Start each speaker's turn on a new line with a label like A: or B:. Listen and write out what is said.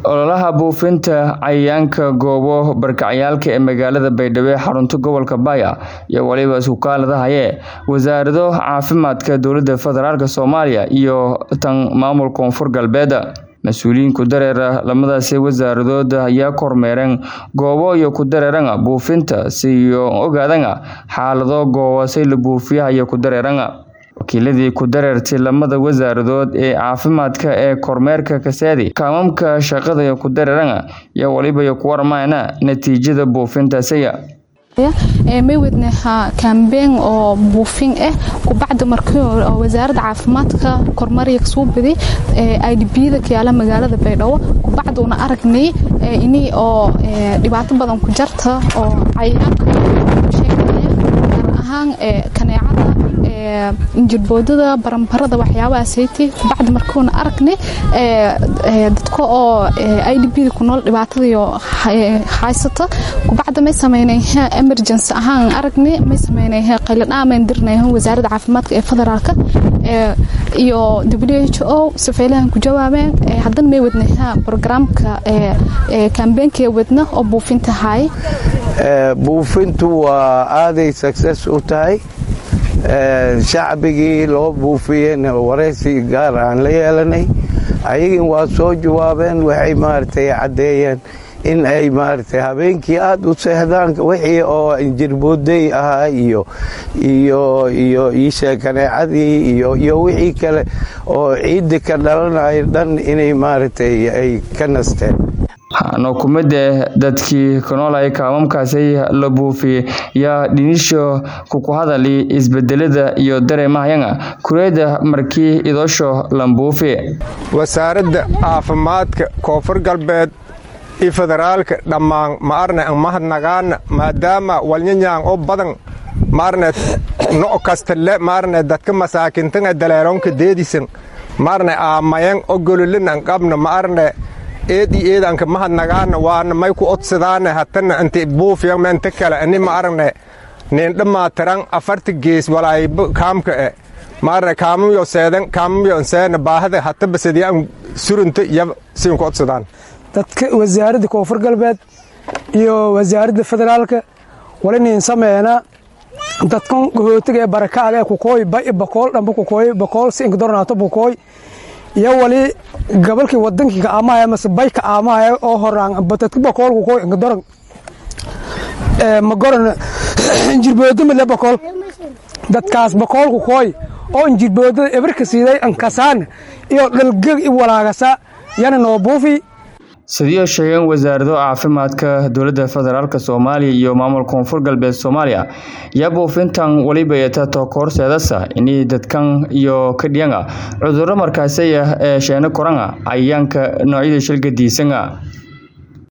A: ololaha buufinta cayayaanka goobo barkacyaalka ee magaalada baydhabo ee xarunta gobolka baya iyo waliba isukaaladahaye wasaarado caafimaadka dowlada federaalk soomaaliya iyo tan maamul koonfur galbeed mas-uuliyiin ku dareera lamadaasi wasaaradood ayaa kormeereen goobo iyo ku dareeranga buufinta siyo ogaadanga xaalado goobasay la buufiyaha iyo ku dareeranga wakiiladii ku dareertay lamada wasaaradood ee caafimaadka ee kormeerka kasaadi kaamamka shaqada iyo ku dareeranga iyo waliba iyo ku warmayna natiijada buufintaasiya
B: may wadnaha kambeyn oo buufin ah kubacda markii wasaaradda caafimaadka kormariya kasoo baday idbda kayaala magaalada baydhabo kubacduuna aragnay ini oo dhibaato badan ku jarta oo cayayaanka sheeganaya gaar ahaan kaneecada injirboodada barambarada waxyaabahaasaytay kubacda markuuna aragnay dadka oo idbda ku nool dhibaatadiyo haysata kubacda may sameynay emergency ahaan aragnay may sameynay qayladhaamen dirnay wasaaradda caafimaadka ee federaalka iyo w h o safeylahan ku jawaabeen haddana may wadnay programka kambeenkee wadna oo buufinta haay
C: buufintu waa aaday success u tahay shacbigii loo buufiyeyna waraysi gaar aan la yeelanay ayagin waa soo jawaabeen waxay maaragtay caddeeyeen in ay maaragtay habeenkii aada u seexdaan wixii oo injirbooday ahaa iyo iyo iyo iisha kaneecadii iyo iyo wixii kale oo ciidda ka dhalanayo dhan inay maaragtay ay ka nasteen
A: hano kumida dadkii kanoolay kaamamkaasi la buufiyey yaa dhinisho kuku hadali isbedelada iyo dareemahayanga kureeda markii idoosho lambuufi
D: wasaaradda caafimaadka koonfur galbeed iyo federaalka dhammaan ma arne ang mahadnagaana maadaama walnyanyaan oo badan maarne no kastale maarne dadka masaakintan daleeronka deedisan maarne aamayan o gololin ang qabna ma arne eed i eedanka mahadnagaana waana may ku odsadaane hatana inti buufiyan mente kale ani ma aragne neendhamaatiran afarta gees walaayba kaamka e maarne kaamamyo seedan kaamamyo seena baahada hata basadiyan surunta iyo siin ku odsadaan
E: dadka wasaaradda koonfur galbeed iyo wasaaradda federaalka walinin sameena dadkan gahootiga ee barakaaga ee kukooy bai bakool dhamba kukooy bakool si inkadornaato bukooy iyo wali gobolkii wadankii kaamahaya mase bay kaamahaya oo horaan dadka bakool kukooy inkadoran magoran injirboodo male bakool dadkaas bakool kukooy oo injirboodada ebarka siiday ankasaan iyo dhalgeg i walaagasa yana noo buufi
A: sidii sheegeen wasaarado caafimaadka dowladda federaalk soomaaliya iyo maamul koonfur galbeed soomaaliya yaa buufintan weliba yeetato koorseedasa inii dadkan iyo kadhiyanga cudurro markaasaya ee sheeno koranga cayayaanka noocyada shilgadiisanga